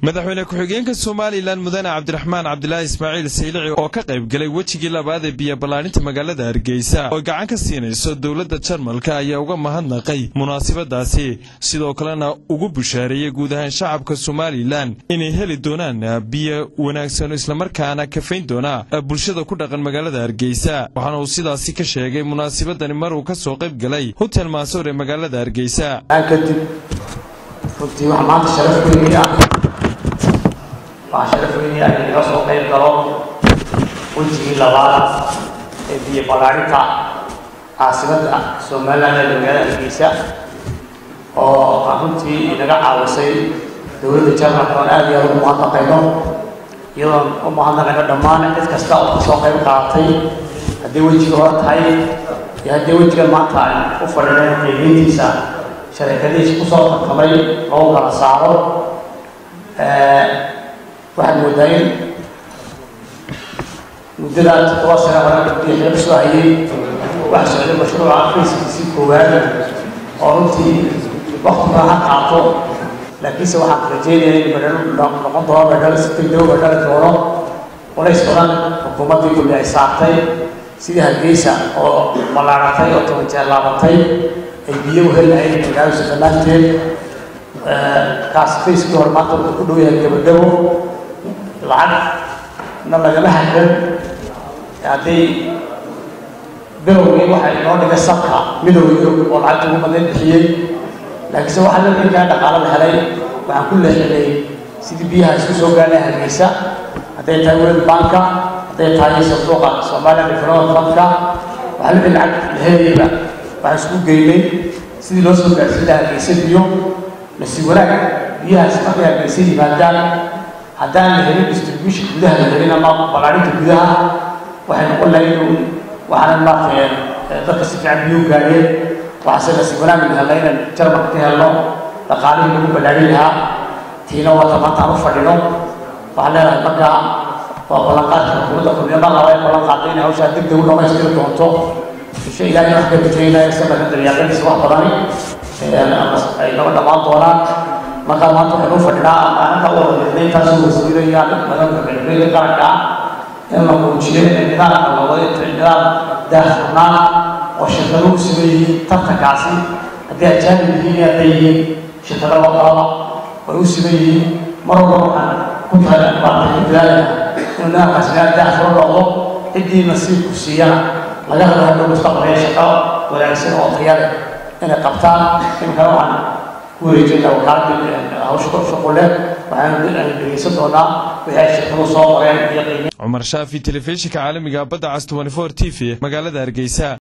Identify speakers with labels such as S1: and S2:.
S1: madaxweyne ku-xigeenka somalilan mudane cabdiraxmaan cabdilaahi ismaaciil saylici oo ka qayb galay wejigii labaad ee biyo ballaarinta magaalada hargeysa oo gacan ka siinayso dowladda jarmalka ayaa uga mahadnaqay munaasabadaasi sidoo kalena ugu bushaareeyey guud ahaan shacabka somalilan inay heli doonaan biyo wanaagsan islamarkaana kafayn doona bulshada ku dhaqan magaalada hargeysa waxaana uu sidaasi ka sheegay munaasabadani mar uu ka soo qayb galay hotel maasoor ee magaalada hargeysa
S2: kadib runtii waxaa maanta sharaf weynii ah waxaa sharaf weynii ah in laga soo qayb galo wejigii labaad ee biyo ballaarinta caasimadda somaliland ee magaalada hargeysa oo runtii inaga caawisay dowladda jarmalka oon aad iyo aad ugu mahadnaqayno iyadoon u mahadnaqayno dhammaan cid kasta oo kasoo qayb qaadatay haddii wejiga hore tahay iyo haddii wejiga maanta ay u fadhineen qiimeyntiisa shareekadihiis kusoo tartamay loo kala saaro waxaad moodaa in muddadaa toddoba sano hore gabdii xeeb soo hayay wax socday mashruuca fayskiisii koowaad oo runtii waktiga ha qaato laakiinse waxaan rajeynaya in badhalo noqon doono badhalo si degdego badhali doono culays badan xukuumaddii kulli ay saartay sidii hargeysa oo ballaaratay oo toban jeer laabatay ay biyo u heli lahayd magaaladiisa dhammaanteed kaas fayskii hore maanta wuxuu ku dhow yahay gabagabo lacagna lagama hadan hadday bilowgii waxay inoo dhigay sabka midowga yurub oo lacagta ugu badan bixiyey laakiinse waxaa la inkaa dhaqaalo la helay waxaan ku leexinay sidii biyaha isku soo gaarnay hargeysa hadday tahay world banka hadday tahay sanduuqa soomaaliya development fundka waxaa la lacag la helayba waxaan isku geynay sidii loo soo gaarsiin lahaa hargeysa biyo nasiib wanaag biyahaas markay hargeysa yimaadaan haddaan la helin distribution gudaha la helin ama ballaarinta gudaha waxay noqon lahayd inuu waxaana maaragtay dadka si fiican biyo gaareen waxaase nasiib wanaag la helnay inaan jarmalka ka helno dhaqaalihii lagu ballaarin lahaa tiina wata maanta aan u fadhino waxaan leenahay markaa waa ballanqaadka xukuumadda kulmiyama laba ee ballan qaaday inay hawshaa deg deg u dhamaystiri doonto insha ilaahay wax ka rajaynaya sabaka daryaaqadiisa wax badani ay naga dhammaan doonaan markaa maanta waxaynu u fadhinaa maalinta u wadamirnay intaasoo wasiirayaan madamka galbeedka qaranka ah in la muujiyo in nidaamka la wada nidaam daahfurnaan oo shirkado u sugan yihiin tartankaasi haddii ajaanib yihiin hadday yihiin shirkado laqalaba way u sugan yihiin mar walba waxaan ku tahay maartay ku dadaalaya inuu nidaamkaasi nidaam daahfuro noqdo ciddii nasiibku siiyana laga helo hadhow mustaqbalaya shaqo wanaagsan oo tayale inay qabtaan imkana waxaan ku wareejinaa wakaaladii hawsha shuqule waxaan dhegeysan doonaa wixii ay shirkadu soo qoreen iyo qiime
S1: cumar shaafi telefishinka caalamiga badda cas 24 t v magaalada hargeysa